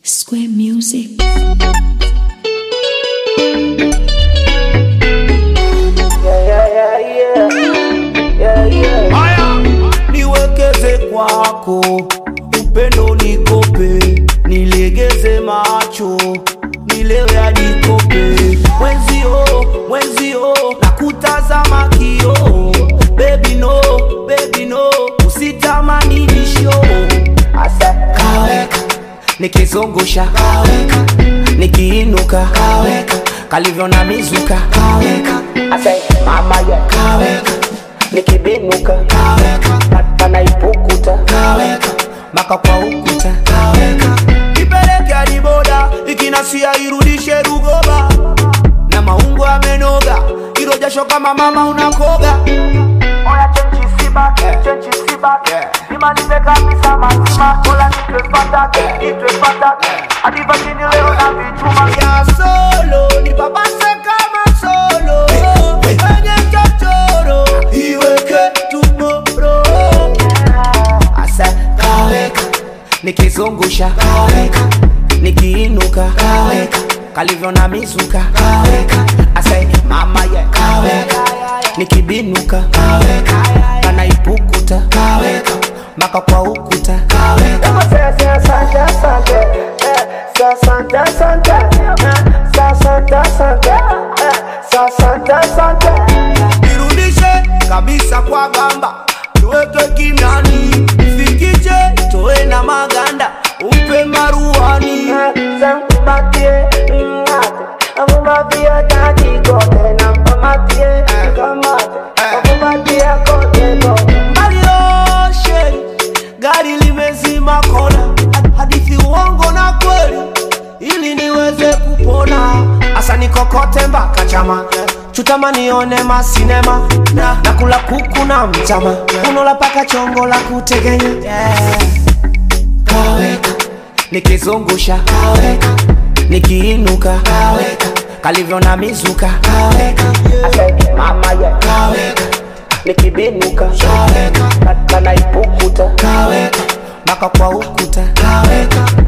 Square Music. Haya, niwekeze kwako, upendo nikope, nilegeze macho, nilewe hadi kope. Mwenzio, mwenzio, nakutazama kio, baby no, baby no, usitamani nisho. Asa kaweka, nikizungusha kaweka, nikiinuka kaweka, kalivyo na mizuka kaweka, asa mama ya kaweka nikibinuka kaweka panaipukuta kaweka mpaka kwa ukuta kaweka ipeleke hadi boda ikinasia irudishe rugoba na maungo amenoga ilo jasho kama mama unakoga Oya chenchi sibaki, chenchi sibaki Nimalize kabisa mazima Ola nitwe fataki, nitwe fataki Hadi vachini leo na vichuma ya solo nipapase kama solo kwenye chochoro iweke tumoro asa kaweka nikizungusha kaweka nikiinuka kaweka kalivyo na mizuka kaweka asa mama ye kaweka nikibinuka kaweka panaipukuta kaweka mpaka kwa ukuta kaweka Ema se se asante asante eh, Se asante asante eh, Se asante asante eh, Se asante asante irudishe kabisa kwa gamba tuweke kimiani fikishe toe na maganda upe maruani Sankubatie, ngate Amubatie tati kote Na mpamatie, kamate Amubatie kote kote mbalioshe gari limezima kona hadithi uongo na kweli ili niweze kupona asa nikokote mpaka chama chutama nione masinema na nakula kuku na mchama unola paka chongo la kutegenya yeah. kaweka nikizungusha kaweka nikiinuka kaweka kalivyo na mizuka kaweka Ase mama ye kaweka Nikibinuka kaweka Kanaipukuta kaweka mpaka kwa ukuta kaweka